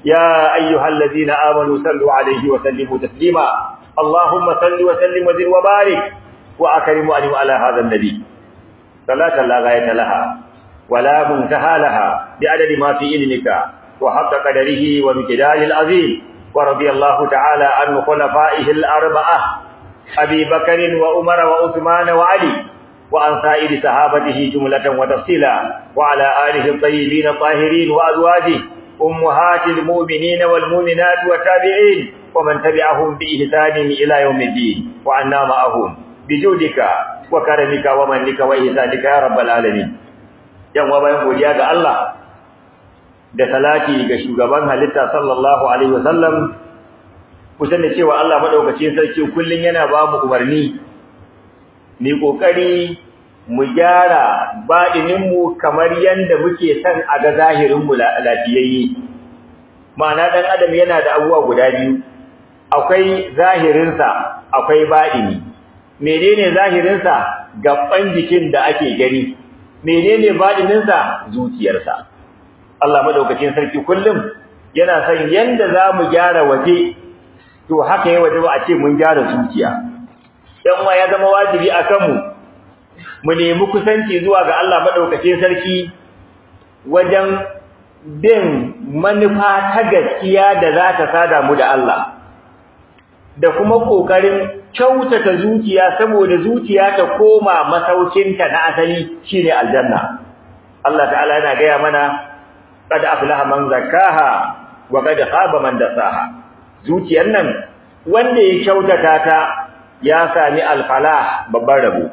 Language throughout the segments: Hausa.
يا أيها الذين آمنوا صلوا عليه وسلموا تسليما اللهم صل وسلم وزد وبارك وأكرم وأنم على هذا النبي صلاة لا غاية لها ولا منتهى لها بعدد ما في علمك وحق قدره ومقداره العظيم ورضي الله تعالى عن خلفائه الأربعة أبي بكر وعمر وعثمان وعلي وعن سائر صحابته جملة وتفصيلا وعلى آله الطيبين الطاهرين وأزواجه أمهات المؤمنين والمؤمنات والتابعين ومن تبعهم بإحسان إلى يوم الدين وعنا معهم بجودك وكرمك ومنك وإحسانك يا رب العالمين yan wa bayan godiya ga Allah da salati ga shugaban halitta sallallahu alaihi wasallam kusan da cewa Allah madaukakin sarki kullun yana ba mu umarni ni kokari mu gyara baɗinin mu kamar yanda muke son a ga zahirin mu lafiyayye ma'ana dan adam yana da abubuwa guda biyu akwai zahirinsa akwai baɗini menene zahirinsa gaban jikin da ake gani menene badininsa zuciyarsa Allah madaukakin sarki kullum yana son yanda zamu gyara waje to haka yayi waje a ce mun gyara zuciya dan wa ya zama wajibi akan mu mu nemi kusanci zuwa ga Allah madaukakin sarki wajen bin manufa ta gaskiya da za ta sada mu da Allah da kuma kokarin kyautata zuciya saboda zuciya ta koma masaukinta na asali shine aljanna Allah ta'ala yana gaya mana qad aflaha man zakkaha wa qad khaba man dasaha zuciyar nan wanda ya kyautata ta ya sami alfalah babban rabo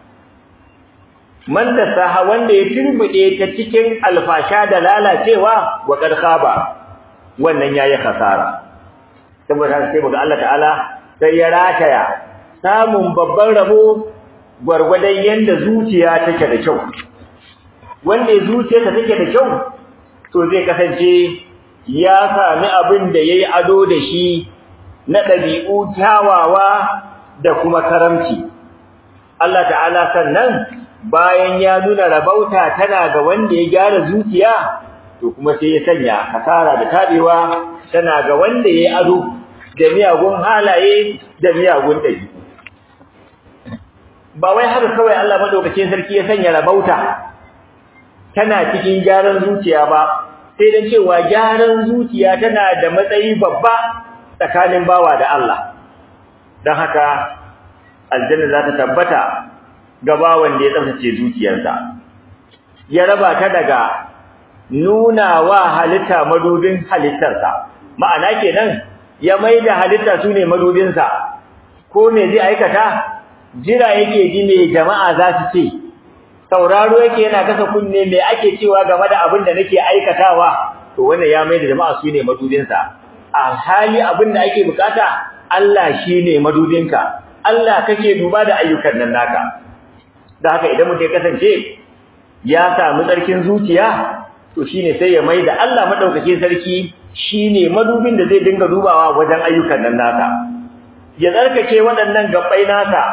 man dasaha wanda ya turbude ta cikin alfasha da lalacewa wa qad khaba wannan yayi khasara saboda sai muga Allah ta'ala sai ya rataya samun babban rabo gwargwadon yanda zuciya take da kyau wanda zuciyarsa take da kyau to zai kasance ya sami abin da yayi ado da shi na dabi'u kyawawa da kuma karamci Allah ta'ala sannan bayan ya nuna rabauta tana ga wanda ya gyara zuciya to kuma sai ya sanya kasara da tabewa tana ga wanda yayi ado da miyagun halaye da miyagun dabi'u ba wai haka kawai Allah madaukakin sarki ya sanya rabauta tana cikin gyaran zuciya ba sai dan cewa gyaran zuciya tana da matsayi babba tsakanin bawa da Allah dan haka aljanna za ta tabbata ga bawan da ya tsaftace zuciyarsa ya raba ta daga nuna wa halitta madubin halittarsa ma'ana kenan ya maida halitta sune madubinsa ko me zai aikata jira yake ji me jama'a za su ce sauraro yake yana kasa kunne me ake cewa game da abin da nake aikatawa to wannan ya mai da jama'a su ne madudinsa a hali abin da ake bukata Allah shine madudinka Allah kake duba da ayyukan nan naka da haka idan mutum ya kasance ya samu tsarkin zuciya to shine sai ya mai da Allah madaukakin sarki shine madubin da zai dinga dubawa wajen ayyukan nan naka ya tsarkake waɗannan gabbai nasa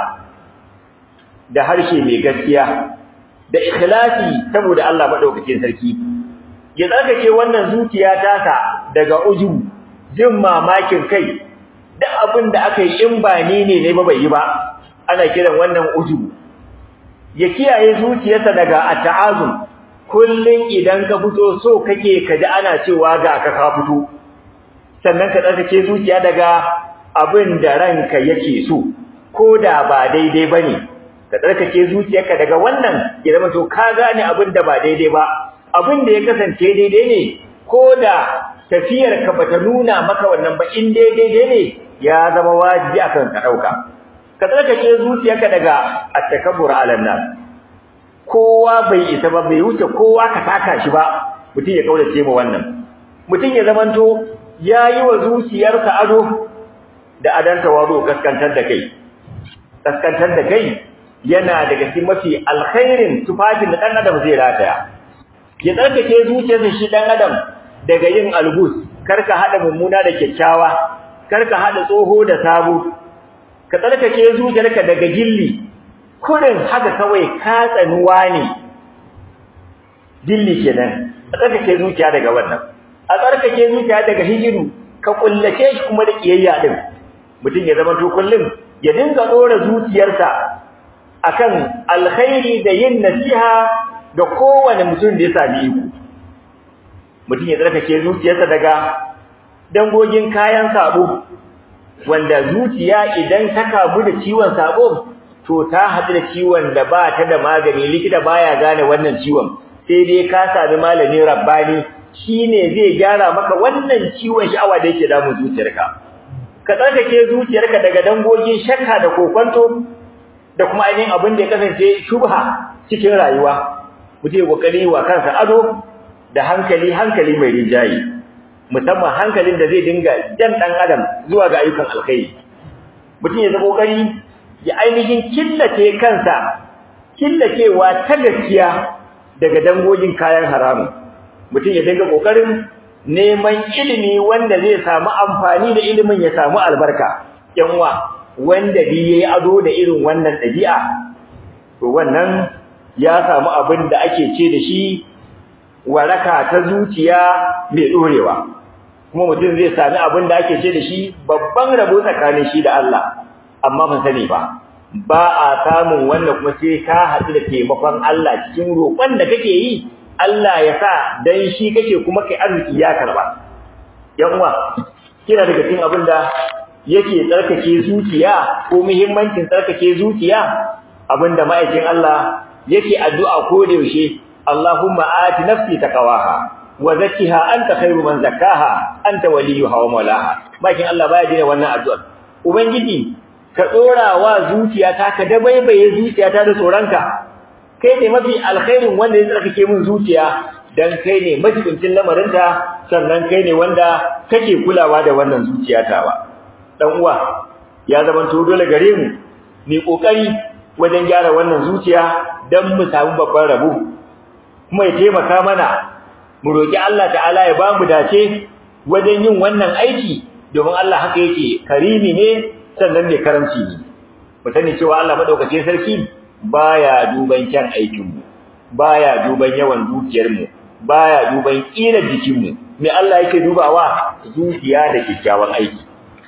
da harshe mai gaskiya da ikhlasi saboda Allah madaukakin sarki ya tsarkake wannan zuciya tasa daga ujubu jin mamakin kai duk abin da aka yi in ba ni ne ne ba bai yi ba ana kiran wannan ujubu ya kiyaye zuciyarsa daga at'azum kullun idan ka fito so kake kaji ana cewa ga ka ka fito sannan ka tsarkake zuciya daga abin da ranka yake so ko da ba daidai bane ka tsarkake zuciyarka daga wannan ya zama to ka gane abin da ba daidai ba abin da ya kasance daidai ne ko da tafiyar ka bata nuna maka wannan ba in daidai ne ya zama wajibi akan ka dauka ka tsarkake zuciyarka daga at-takabbur 'ala nas kowa bai isa ba bai wuce kowa ka taka shi ba mutum ya kaurace mu wannan mutum ya zamanto yayi wa zuciyarsa ado da adanta wazo kaskantar da kai kaskantar da kai yana daga cikin mafi alkhairin tufafin da dan adam zai rataya ya tsarkake zuciyarsa shi dan adam daga yin algus karka hada mummuna da kyakkyawa karka hada tsoho da sabo ka tsarkake zuciyarka daga gilli kurin haka kawai ka tsanuwa ne gilli kenan tsarkake zuciya daga wannan a tsarkake zuciya daga hijiru ka kullace shi kuma da kiyayya din mutum ya zama to kullum ya dinga dora zuciyarsa akan alkhairi da yin nasiha ga kowane mutum da ya sami iko mutum ya tsarkake zuciyarsa daga dangogin kayan sabo wanda zuciya idan ta kamu da ciwon sabo to ta haɗu da ciwon da ba ta da magani likita baya gane wannan ciwon sai dai ka sami malami rabbani shine zai gyara maka wannan ciwon sha'awa da yake damun zuciyarka ka tsarkake zuciyarka daga dangogin shakka da kokonto da kuma ainihin abin da ya kasance shubha cikin rayuwa mutum ya kokari wa kansa ado da hankali hankali mai rinjayi musamman hankalin da zai dinga jan dan adam zuwa ga ayyukan alkhairi mutum ya zama kokari ya ainihin killace kansa killacewa ta gaskiya daga dangogin kayan haramun mutum ya dinga kokarin neman ilimi wanda zai samu amfani da ilimin ya samu albarka yanwa wanda bi yayi ado da irin wannan dabi'a to wannan ya samu abin da ake ce da shi waraka ta zuciya mai dorewa kuma mutum zai sami abin da ake ce da shi babban rabo tsakanin shi da Allah amma ban sani ba ba a samun wanda kuma sai ka haɗu da taimakon Allah cikin roƙon da kake yi Allah ya sa dan shi kake kuma kai arziki ya karba yan uwa kina daga cikin abin da yake tsarkake zuciya ko muhimmancin tsarkake zuciya abinda ma'aikin Allah yake addu'a ko da yaushe Allahumma ati nafsi taqwaha wa zakkiha anta khairu man zakkaha anta waliyuha wa mawlaha bakin Allah baya dina wannan addu'a ubangiji ka dora wa zuciyata ka dabaibaye zuciyata da tsoranka kai ne mafi alkhairin wanda ya tsarkake min zuciya dan kai ne majibincin lamarinta sannan kai ne wanda kake kulawa da wannan zuciyata ba dan uwa ya zaman to dole gare mu mu kokari wajen gyara wannan zuciya dan mu samu babban rabo kuma ya taimaka mana mu roki Allah ta'ala ya bamu dace wajen yin wannan aiki domin Allah haka yake karimi ne sannan ne karamci ne mu sani cewa Allah madaukakin sarki baya duban kyan aikin mu baya duban yawan dukiyar mu baya duban kila jikin mu me Allah yake dubawa zuciya da kikkiawan aiki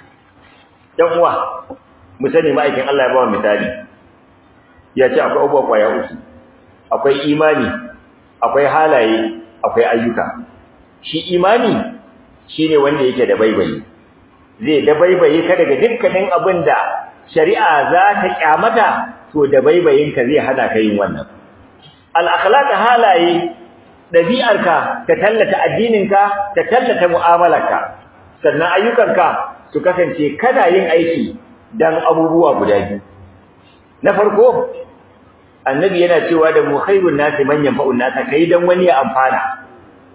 dan uwa mu sani ma'aikin Allah ya ba misali ya ce akwai abubuwa kwaya uku akwai imani akwai halaye akwai ayyuka shi imani shine wanda yake da baibayi zai da baibaye ka daga dukkanin abin da shari'a za ta kyamata to da baibayin ka zai hana ka yin wannan al akhlaq halaye dabi'arka ta tallata addininka ta tallata mu'amalarka sannan ayyukanka su kasance kana yin aiki dan abubuwa guda biyu na farko annabi yana cewa da mu khairun nasi man yanfa'un nasa kai dan wani ya amfana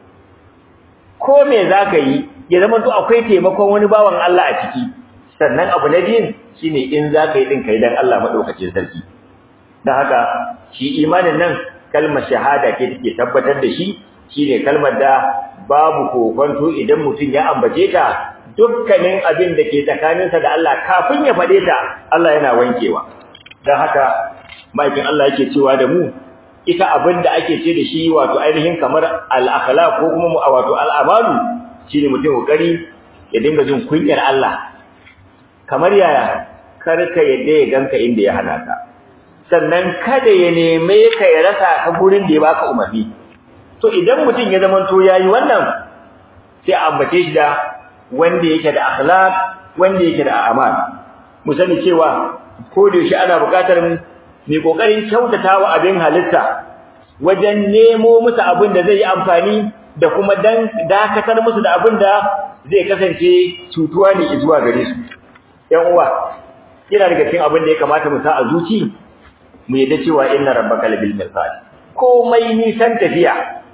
ko me zaka yi ya zama to akwai taimakon wani bawan Allah a ciki sannan abu na biyun shine in zaka yi din kai dan Allah madaukakin sarki dan haka shi imanin nan kalmar shahada ke take tabbatar da shi shine kalmar da babu kokonto idan mutum ya ambace ta dukkanin abin da ke tsakaninsa da Allah kafin ya fade ta Allah yana wankewa dan haka maikin Allah yake cewa da mu ita abin da ake ce da shi wato ainihin kamar al-akhlaq ko kuma wato al-amalu shine mutum kokari ya dinga jin kunyar Allah kamar yaya kar ka yadda ya ganka inda ya hana ka sannan kada ya neme ka ya rasa ka gurin da ya baka umarni to idan mutum ya zama to yayi wannan sai a ambace shi da wanda yake da akhlaq wanda yake da amal mu sani cewa ko da shi ana buƙatar mu mai kokarin kyautatawa abin halitta wajen nemo musu abin da zai yi amfani da kuma dan dakatar musu da abin da zai kasance cutuwa ne zuwa gare su yan uwa ina daga cikin abin da ya kamata mu sa a zuci mu yadda cewa inna rabbaka labil mirsad komai nisan tafiya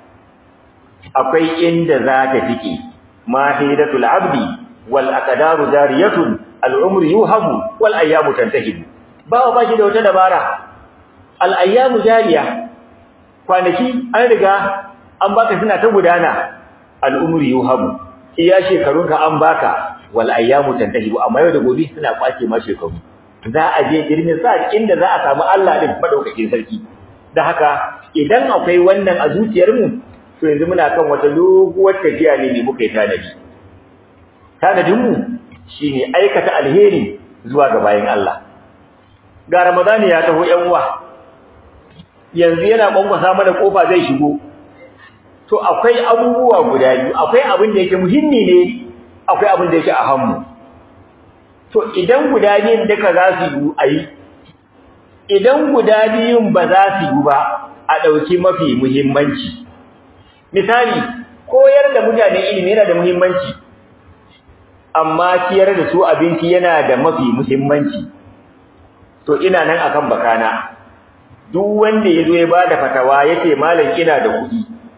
akwai inda za ta fike mahidatul abdi wal aqdaru jariyatun al umru yuhamu wal ayyamu tantahibu ba ba shi da wata dabara al ayyamu jariya kwanaki an riga an baka suna ta gudana al umru yuhamu iya shekarunka an baka wal ayyamu tantahibu amma yau da gobe suna kwace ma shekaru za a je girmin sa inda za a samu Allah din madaukakin sarki da haka idan akwai wannan a zuciyar mu to to yanzu muna kan wata doguwar tafiya ne ne muka yi tanadi tanadin mu shine aikata alheri zuwa ga bayin Allah ga ramadani ya taho yan uwa yanzu yana kwankwasa mana kofa zai shigo to akwai abubuwa guda biyu akwai abin da yake muhimmi ne akwai abin da yake a hannu to idan guda biyun duka za su yi ayi idan guda biyun ba za su yi ba a ɗauki mafi muhimmanci misali koyar da mutane ilimi yana da muhimmanci amma ciyar da su abinci yana da mafi muhimmanci to ina nan akan bakana duk wanda ya zo ya ba da fatawa ya ce malam ina da kuɗi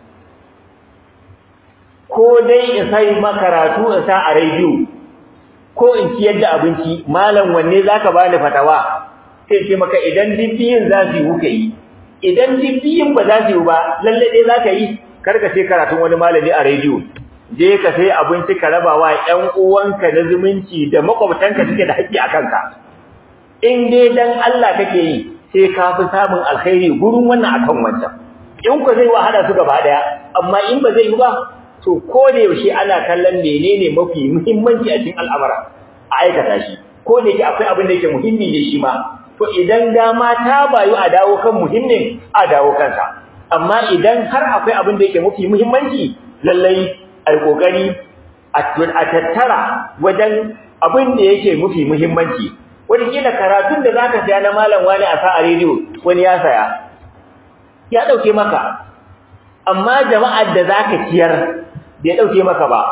ko dai in sai makaratu in sa a rediyo ko in ciyar da abinci malam wanne zaka bani fatawa sai ce maka idan dibbiyin za su yi kuka yi idan dibbiyin ba za su yi ba lalle dai zaka yi kar ka sai karatun wani malami a rediyo je ka sai abinci ka raba wa ƴan uwanka na zumunci da makwabtanka suke da haƙƙi a kanka in dai dan Allah kake yi sai ka fi samun alkhairi gurin wannan akan wancan in ku zai wahala su gaba daya amma in ba zai yi ba to ko da yaushe ana kallon menene mafi muhimmanci a cikin al'amara a aikata shi ko da yake akwai abin da yake muhimmi ne shi ma to idan dama ta bayu a dawo kan muhimmin a dawo kansa amma idan har akwai abin da yake mafi muhimmanci lallai ai kokari a tattara wajen abin da yake mafi muhimmanci wani kila karatun da zaka saya na malam wani a sa a rediyo wani ya saya ya dauke maka amma jama'ar da zaka ciyar bai dauke maka ba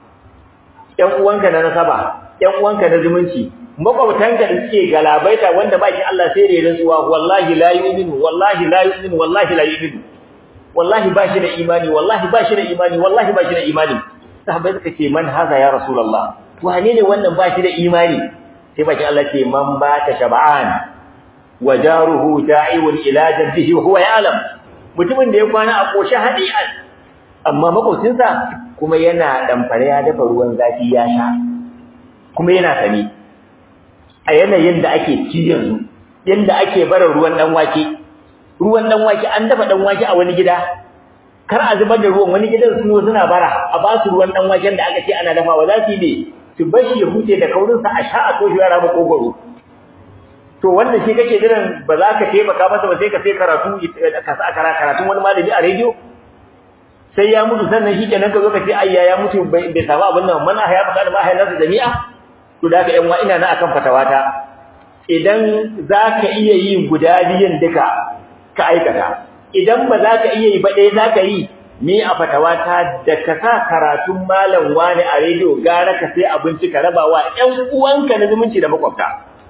ƴan uwanka na nasaba ƴan uwanka na zumunci makwabtanka da suke galabaita wanda baki Allah sai da rantsuwa wallahi la yu'minu wallahi la yu'minu wallahi la yu'minu wallahi ba shi da imani wallahi ba shi da imani wallahi ba shi da imani sahabbai suka ce man haza ya rasulullah wane ne wannan ba shi da imani sai baki Allah ce man ba ta shab'an wa jaruhu da'iun ila jaddihi wa huwa ya'lam mutumin da ya kwana a koshe hadi'an amma makocinsa kuma yana damfare ya dafa ruwan zafi ya sha kuma yana sani a yanayin da ake ci yanzu yanda ake bara ruwan dan wake ruwan dan wake an dafa dan wake a wani gida kar a zubar da ruwan wani gidan su suna bara a ba su ruwan dan waken da aka ce ana dafawa za su yi ne su bashi ya huce da kaurinsa a sha a toshe yara makogoro to wannan shi kake jiran ba za ka taimaka masa ba sai ka sai karatu ka sa karatun wani malami a rediyo sai ya mutu sannan shi kenan ka zo ka ce ayya ya mutu bai samu abin nan mana ya faɗa da mahayar nasu jami'a to da ka yan wa ina na akan fatawata idan za ka iya yi guda biyun duka ka aikata idan ba za ka iya yi ba ɗaya za ka yi ni a fatawata da ka sa karatun malam wani a rediyo gara ka sai abinci ka raba wa ƴan uwanka na zumunci da makwabta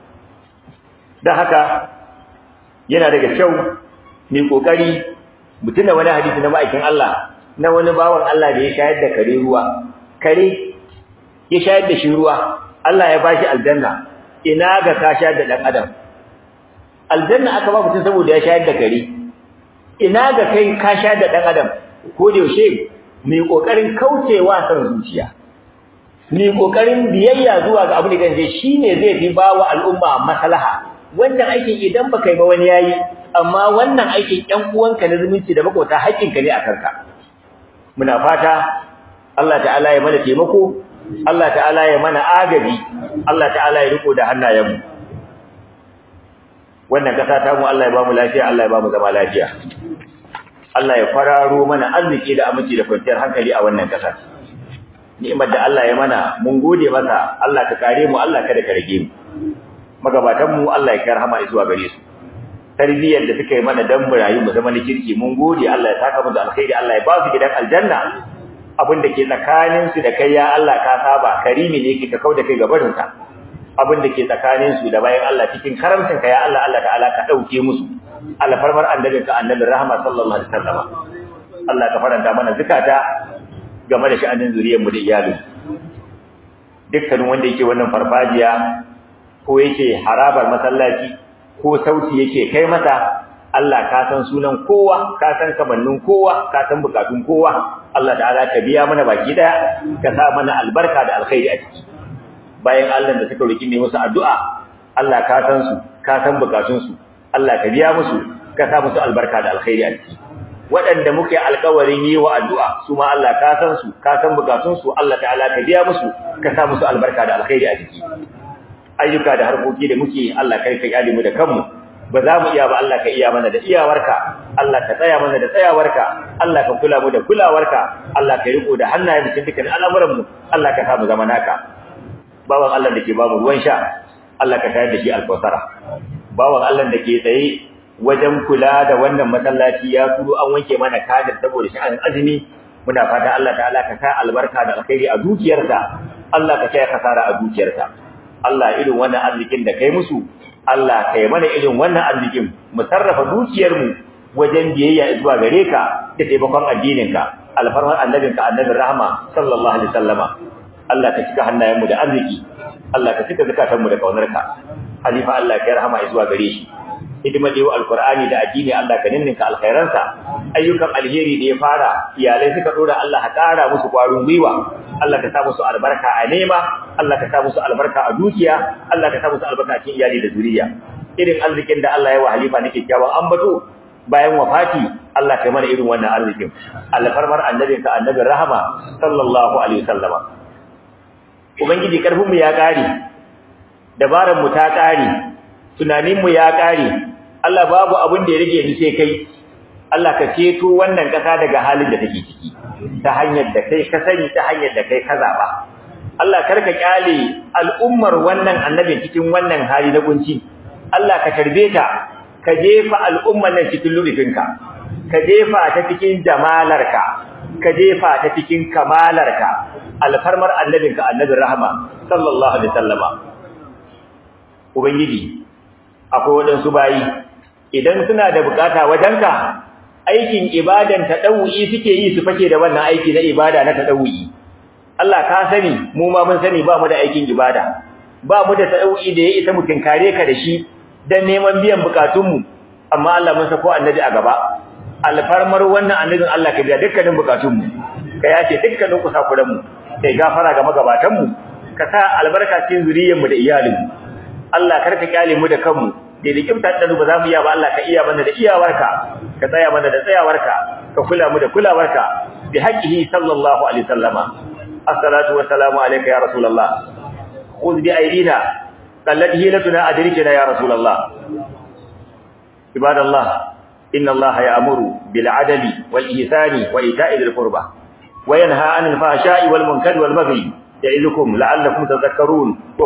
da haka yana daga kyau mai kokari mutum da wani hadisi na ma'aikin Allah na wani bawan Allah da ya shayar da kare ruwa kare ya shayar da shi ruwa Allah ya bashi aljanna ina ga ka shayar da dan adam aljanna aka ba mutum saboda ya shayar da kare ina ga kai ka shayar da dan adam ko da yaushe mai kokarin kaucewa san zuciya mai kokarin biyayya zuwa ga abin da kanje shine zai fi bawa al'umma maslaha wannan aikin idan baka yi ba wani yayi amma wannan aikin ƴan uwanka na zumunci da makota haƙƙinka ne a kanka muna fata Allah ta'ala ya mana taimako Allah ta'ala ya mana agabi Allah ta'ala ya riko da hannayenmu wannan kasa ta mu Allah ya ba mu lafiya Allah ya ba mu zama lafiya Allah ya fararo mana arziki da aminci da kwanciyar hankali a wannan kasa ni'imar da Allah ya mana mun gode masa Allah ka kare mu Allah kada ka rage mu magabatan mu Allah ya kai rahama zuwa gare su tarbiyyar da suka yi mana dan mu rayu mu zama na kirki mun gode Allah ya saka mu da alkhairi Allah ya ba su gidan aljanna abin da ke tsakanin su da kai ya Allah ka saba karimi ne kika kauda kai gabarin ka abin da ke tsakanin su da bayan Allah cikin karamcin ka ya Allah Allah ta'ala ka dauke musu alfarmar annabin ka annabi rahama sallallahu alaihi wasallam Allah ka faranta mana zakata game da sha'anin zuriyar mu da iyali dukkanin wanda yake wannan farfajiya ko yake harabar masallaci ko sauti yake kai mata Allah ka san sunan kowa ka san kamannin kowa ka san bukatun kowa Allah ta'ala ka biya mana baki daya ka sa mana albarka da alkhairi a ciki bayan Allah da suka roki ne musu addu'a Allah ka san su ka san bukatun su Allah ka biya musu ka sa musu albarka da alkhairi a ciki waɗanda muke alƙawarin yi wa addu'a su ma Allah ka san su ka san bukatun su Allah ta'ala ka biya musu ka sa musu albarka da alkhairi a ciki ayyuka da harkoki da muke Allah kai ka yi mu da kanmu ba za mu iya ba Allah ka iya mana da iyawarka Allah ka tsaya mana da tsayawarka Allah ka kula mu da kulawarka Allah ka riko da hannayen cikin dukkan al'amuran mu Allah ka sa mu zama naka bawan Allah da ke ba mu ruwan sha Allah ka tayar da shi alkausara bawan Allah da ke tsaye wajen kula da wannan masallaci ya turo an wanke mana kadar saboda sha'anin azumi muna fata Allah ta'ala ka sa albarka da alkhairi a dukiyarsa Allah ka kai kasara a dukiyarsa Allah irin wannan arzikin da kai musu Allah kai mana irin wannan arzikin mu sarrafa dukiyar mu wajen biyayya zuwa gare ka da taimakon addinin ka alfarman annabinka annabin rahama sallallahu alaihi wasallama Allah ka cika hannayen mu da arziki Allah ka cika zakatan mu da kaunarka halifa Allah kai rahama zuwa gare shi hidimar da alqur'ani da addini Allah ka ninninka alkhairansa ayyukan alheri da ya fara iyalai suka dora Allah ka kara musu kwarin gwiwa Allah ka sa musu albarka a nema Allah ka sa musu albarka a dukiya Allah ka sa musu albarka a cikin iyali da zuriya irin arzikin da Allah ya wa halifa nake kyakkyawan ambato bayan wafati Allah ka mana irin wannan arzikin alfarmar annabinka annabin rahama sallallahu alaihi wasallama ubangiji karfin mu ya kare dabaran mu ta kare tunanin mu ya kare Allah babu abin da ya rage ni sai kai Allah ka ceto wannan kasa daga halin da take ciki ta hanyar da kai ka sani ta hanyar da kai ka zaba Allah karka kyale al'ummar wannan annabi cikin wannan hali na kunci Allah ka tarbe ta ka jefa al'ummar nan cikin lurufinka ka jefa ta cikin jamalarka ka jefa ta cikin kamalarka alfarmar annabinka annabin rahama sallallahu alaihi wasallama ubangiji akwai waɗansu bayi idan suna da bukata wajenka aikin ibadan tadawu'i suke yi su fake da wannan aiki na ibada na tadawu'i Allah ka sani mu ma mun sani ba mu da aikin ibada ba mu da tadawu'i da ya isa mu tinkare ka da shi dan neman biyan bukatunmu amma Allah mun sako annabi a gaba alfarmar wannan annabin Allah ka biya dukkanin bukatunmu ka yace dukkanin kusakuranmu kai gafara ga magabatanmu ka sa albarka cikin zuriyarmu da iyalinmu Allah karka kyale mu da kanmu da da da ba za mu iya ba Allah ka iya mana da iyawarka ka tsaya mana da tsayawarka ka kula mu da kulawarka bi haqqihi sallallahu alaihi wasallama assalatu wassalamu alayka ya rasulullah khudh bi aydina qallat hilatuna adrikna ya rasulullah ibadallah inna allaha ya'muru bil adli wal ihsani wa ita'i dhil qurba wa yanha 'anil fahsha'i wal munkari wal baghi ya'idukum la'allakum tadhakkarun